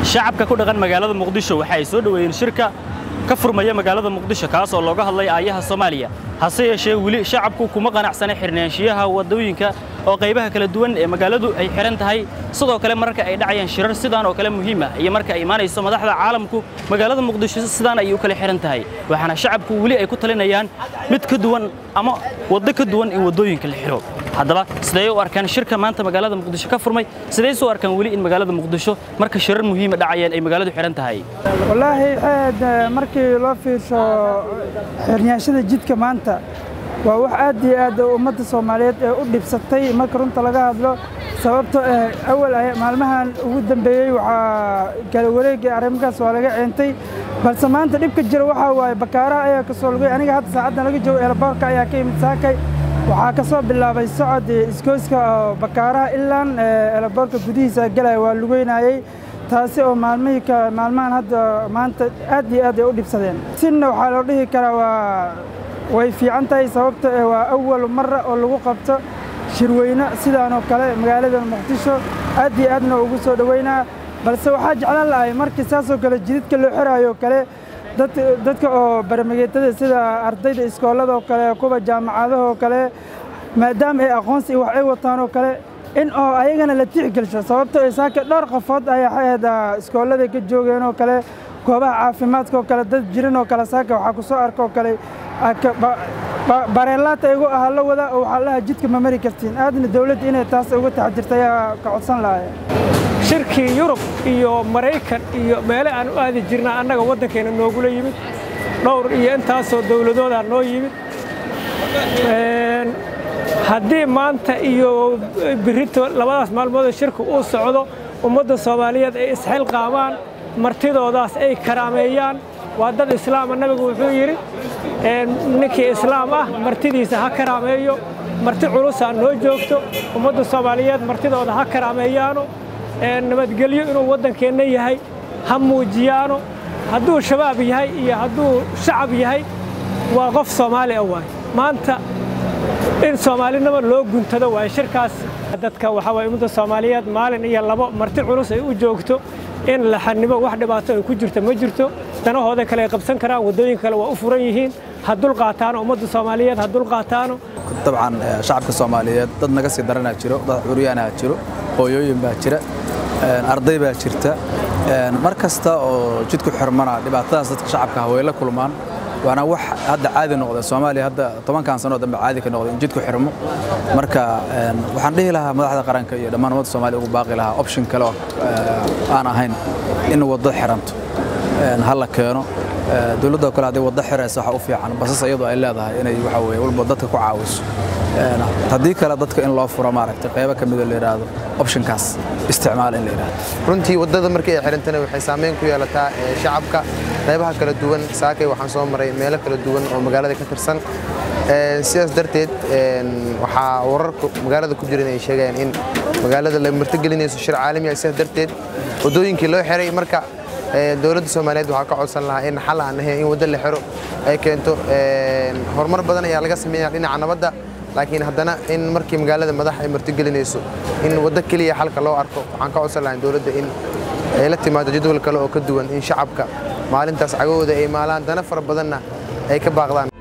shacabka ku dhaqan magaalada muqdisho waxa ay soo dhoweeyeen shirka ka furmaya magaalada muqdisho kaas oo looga hadlay aayaha soomaaliya hase yeeshee weli shacabku kuma qanacsana xirnaanshiyaha waddooyinka oo qaybaha kala duwan ee magaaladu ay xihan tahay sidoo kale mararka ay dhacayaan shirar sidaan oo kale muhiim ah iyo marka ay imaanayso madaxda caalamku magaalada muqdisho sidaan ayay u kala xihan tahay waxaana shacabku weli ay ku talinayaan mid ka duwan ama waddo ka duwan in waddooyinka la xiro haddaba sidee u arkaan shirka maanta magaalada muqdisho ka furmay sidee u arkaan weli in magaalada muqdisho marka shirar muhiima dhacayaan ay magaaladu xihan tahay wallaahi aad markii loo fiirsho xirnaanshada jidka maanta waa wax aad iyo aad ummadda soomaaliyeed ee u dhibsatay marka runta laga hadlo sababto ah awal maalmahan ugu dambeeyey waxaa kala wareegay arrimahaas waa laga ceentay balse maanta dhibka jira waxaa waaye bakaaraha ayaa ka soo lugay aniga hadda saacaddan laga joogo eelaboorka ayaa ka yimid saakay waxaa ka soo bilaabay socod iskooyska oo bakaaraha ilaan eelaboorka gudihiisa galaya waa lugeynayey taasi oo maalmihii maalmahan hadda maanta aad iyo aad ay u dhibsadeen sinna waxaa loo dhihi karaa waa way fiican tahay sababto eh waa awal mara oo lagu qabto shirweyne sidaan oo kale magaalada muqdisho aad iyo aadna ugu soo dhoweynaa balse waxaa jeclaan lahay markii saasoo kale jididka loo xiraayo oo kale dadka oo barmageetada sida ardayda iskoolada oo kale kuwa jaamacadaha oo kale maadaama ay aqoonsi iyo wax ay wataan oo kale in oo ayagana la tixgelsho sababto ay saaka dhowr qofood ayaa xaheeda iskoolada ka joogeen oo kale goobaha caafimaadka oo kale dad jiran oo kale saaka waxaa ku soo arka oo kale bareelaata igu aha la wada oo waxaa lahaa jidka ma mari kartiin aadna dawladda inay taas uga taxdirta ayaa ka codsan lahay shirkii yurub iyo maraykan iyo meele aan u aadi jirnaa annaga waddankeena noogula yimid dhowr iyo intaasoo dawladoodaa noo yimid haddii maanta iyo birito labadaas maalmoodoo shirka uu socdo ummadda soomaaliyeed ay isxilqaamaan martidoodaas ay karaameeyaan waa dad islaama nabigu wuxuu yidhi ninkii islaam ah martidiisa ha karaameeyo marti culusaa noo joogto ummadda soomaaliyeed martidooda ha karaameeyaano nabadgelyo inuu waddankeenna yahay ha muujiyaano hadduu shabaab yahay iyo hadduu shacab yahay waa qof soomaali ah waay maanta in soomaalinimo loo guntado waay shirkaas dadka waxaa waay ummadda soomaaliyeed maalin iyo labo marti culus ay u joogto in la xanimo wax dhibaato ay ku jirto ma jirto danahooda kale ay qabsan karaan waddooyin kale waa u furan yihiin ha dulqaataano ummadda soomaaliyeed ha dulqaataano dabcan shacabka soomaaliyeed dad naga sii daranaa jiro dad curyaanaa jiro hooyooyin baa jira arday baa jirta mar kasta oo jidku xirmana dhibaatadaas dadka shacabka ah way la kulmaan waana wax hadda caadi noqda soomaaliya hadda tobankan sanoo dambe caadi ka noqda in jidku xirmo marka waxaan dhihi lahaa madaxda qaranka iyo dhammaan ummadda soomaaliya ugu baaqi lahaa option kale oo aan ahayn in waddo xiranto ha la keeno dowladda kale hadday waddo xiraysa waxa u fiican basas iyadoo ay leedahay inay waxa weye walba dadka ku caawiso haddii kale dadka in loo furo maaragtay qaybo ka midoo la yidhaahdo optionkaas isticmaal in la yidhaahdo runtii waddada markii ay xirantana waxay saameyn ku yeelataa shacabka qaybaha kala duwan saakay waxaan soo maray meelo kala duwan oo magaalada ka tirsan sidaas darteed waxaa wararka magaalada ku jiran ay sheegayaan in magaalada la martigelinayso shir caalami ah sidaas darteed waddooyinkii loo xiray marka dowladda soomaaliyeed waxaa ka codsan lahaa in xal aan ahayn in waddo la xiro ay keento horumar badan ayaa laga sameeyaa dhinaca nabadda laakiin haddana in markii magaalada madax ay martigelinayso in waddo keliya xalka loo arko waxaan ka codsan lahaa dowladda in ay la timaado jadwal kale oo ka duwan in shacabka maalintaas cagahooda ay maalaan dana fara badanna ay ka baaqdaan